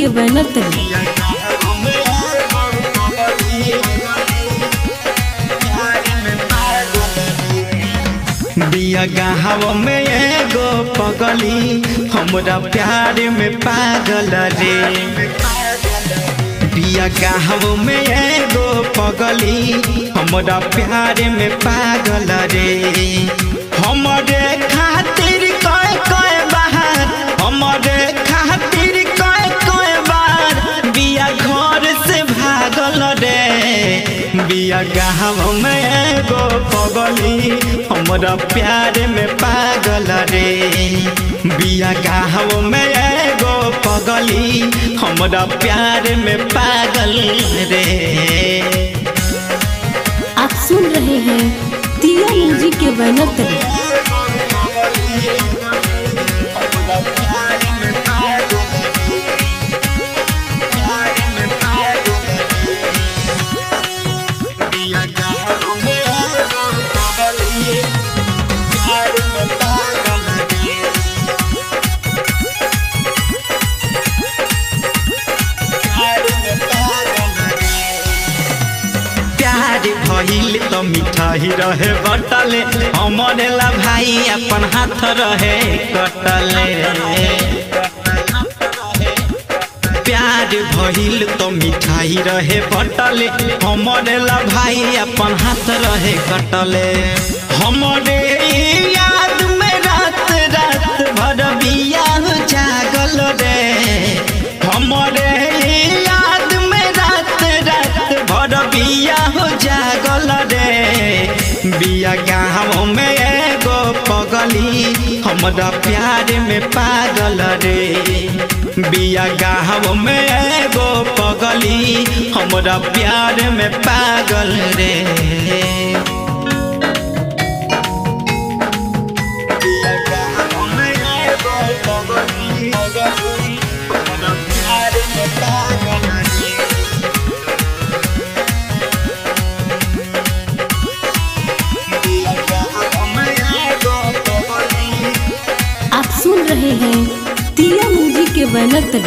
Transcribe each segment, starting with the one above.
के बैनर तले बिया गाहव में एगो पगली हमरा प्यार में पागल रे बिया गाहव में एगो पगली हमरा प्यार में पागल रे हमरे खातिर कय कय बार हमरे खातिर कय कय बार बिया घर से भागल रे बिया गाहव में एगो पगली हमरा प्यार में पागल रे बिया गाहव में एगो पगली हमरा प्यार में पागल रे आप सुन रहे हैं दिया म्यूजिक के बैनर तले प्यार भइल त मिठाई रहे बटले हमरे ला भाई अपन हाथ रहे कटले प्यार भइल त मिठाई रहे बटले हमरे ला भाई अपन हाथ रहे कटले हमरे याद में रात रात भर बिया जागल रे हमरे याद में रात रात भर बिया हो जागल रे बिया गाँव में एगो पगली हमरा प्यार में पागल रे बिया गाँव में एगो पगली हमरा प्यार में पागल रे आप सुन रहे हैं दिया म्यूजिक के बैनर तले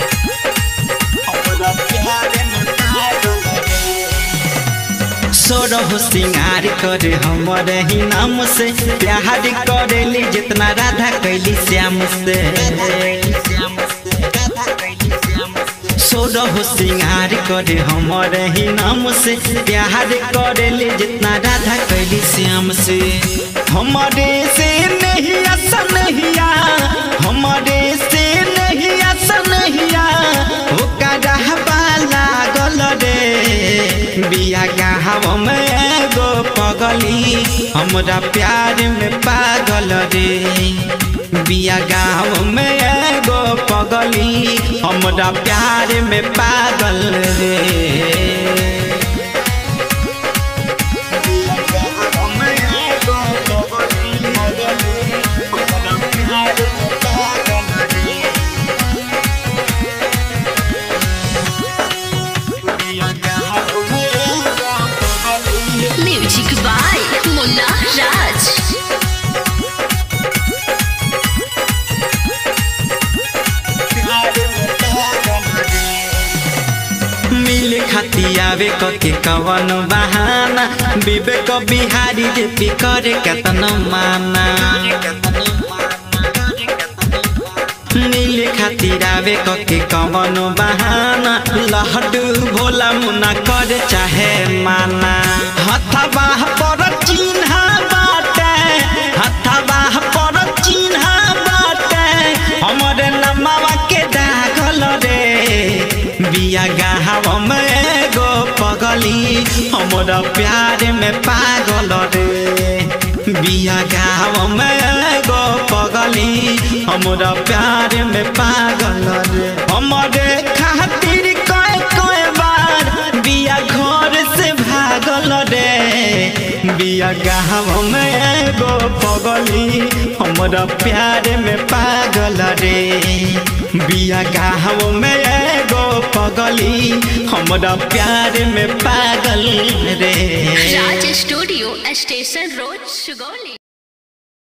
सोरह सिंगार करे हमारे ही नाम से प्यार करेली जितना राधा कैली श्याम से सोरह सिंगार करे हमारे ही नाम से प्यार करेली जितना राधा कैली श्याम से हमारे से नहीं ऐसा नहीं हमारे से नहीं ऐसा नहीं ओकरा लागल रे बिया गाँव में एगो पगली हमरा प्यार में पागल रे बिया गाँव में एगो पगली हमरा प्यार में पागल रे म्यूजिक बाय मुन्ना राज मिले खाती आवे कके कवन बहाना विवेक बिहारी जे पी करे कतन माना मिले खातिर आवे कके कवन बहाना लहडू भोला मुना करे चाहे माना हथवा पर चिन्ह बाटे हथवा पर चिन्ह बाटे हमरे नमवा के दाखल रे बिया गाहव में एगो पगली हमरा प्यार में पागल रे बिया गाँव में एगो पगली हमरा प्यार में पागल रे हमरे खातिर कय कय बार बिया घर से भागल रे बिया गाँव में एगो पगली हमरा प्यार में पागल रे बिया गाँव में एगो पगली हमरा प्यार में पागल रे Raj studio station road Sugauli